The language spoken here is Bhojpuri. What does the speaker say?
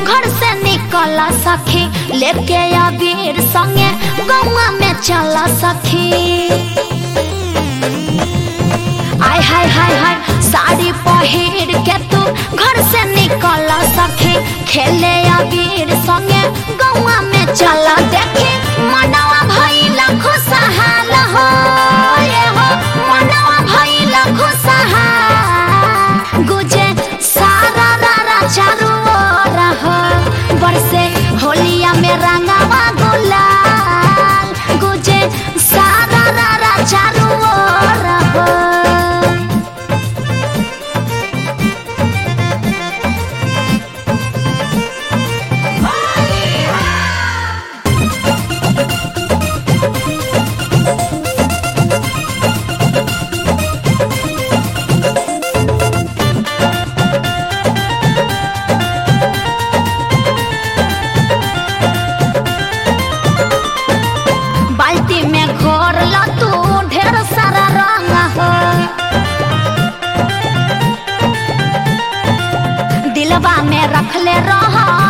घर से निकल सखी लेके अबीर संगे गौवा में चल सखी आय हाय हाय हाय साड़ी पहिर के तू घर से निकल सखी खेले अबीर संगे गौवा में चल देखी मनवा भइला खुशहाल हो ये हो मनवा भइला खुशहाल गुजे सारा रारा चारू ओर हो बरसे होलिया में रंगावा गुलाल गुजे सारा रारा चारू ओर हो बाल्टी में घोर ला तू ढेर सारा रंग हो दिलवा में रखले रह